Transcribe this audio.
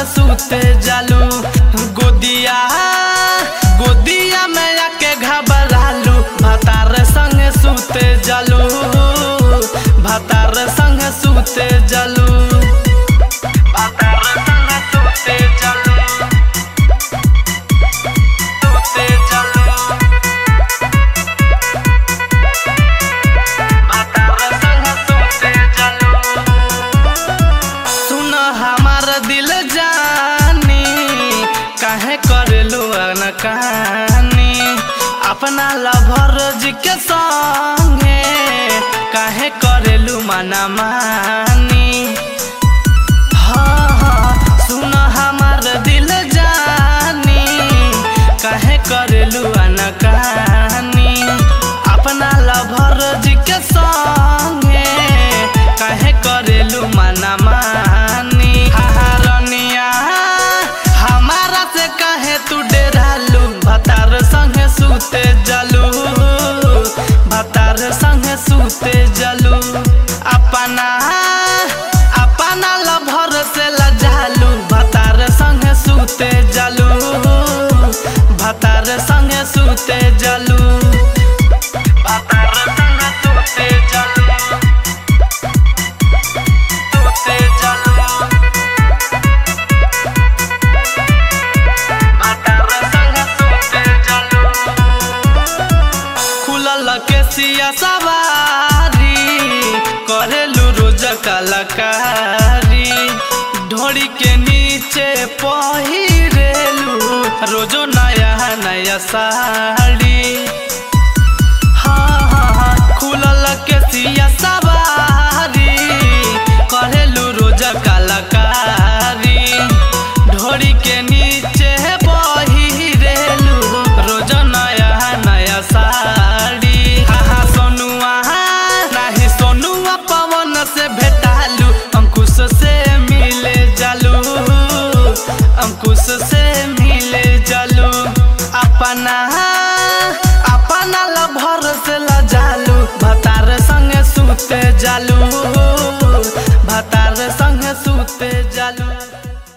सुते जालू गोदिया गोदिया में आके घबरालू भतार संग सुते जालू भतार संग सुते जालू भतार संग सुते जालू सुते जालू भतार संग सुते जालू सुन हमार दिल जानी काहे करेलू अनकानी अपना लभर जी के संगे काहे करेलू मना मानी हाँ हाँ सुन हमार दिल जानी काहे करेलू अनकानी अपना लभर जी के संगे काहे करेलू मना मानी हारनिया हमारा से काहे तू डेरालू भतार संगे सुते जलू भतार संगे सुते जलू अपना अपना लभर से लजालू भतार संगे सुते जलू भतार संगे सुते जलू भतार संगे सुते जलू सुते जलू भतार संगे सुते जलू खुलल के सिया सवारी करेलू रोज कलाकारी ढोड़ी के नीचे पहिरेलू रोजो नया नया साड़ी हाँ हाँ हाँ खुलल के सिया सवारी करेलू रोज कलाकारी ढोड़ी के नीचे पहिरेलू रोज नया नया साड़ी हाँ हाँ सोनुआ नाही सोनुआ पवन से भेटालू अंकुश से मिले जालू अंकुश से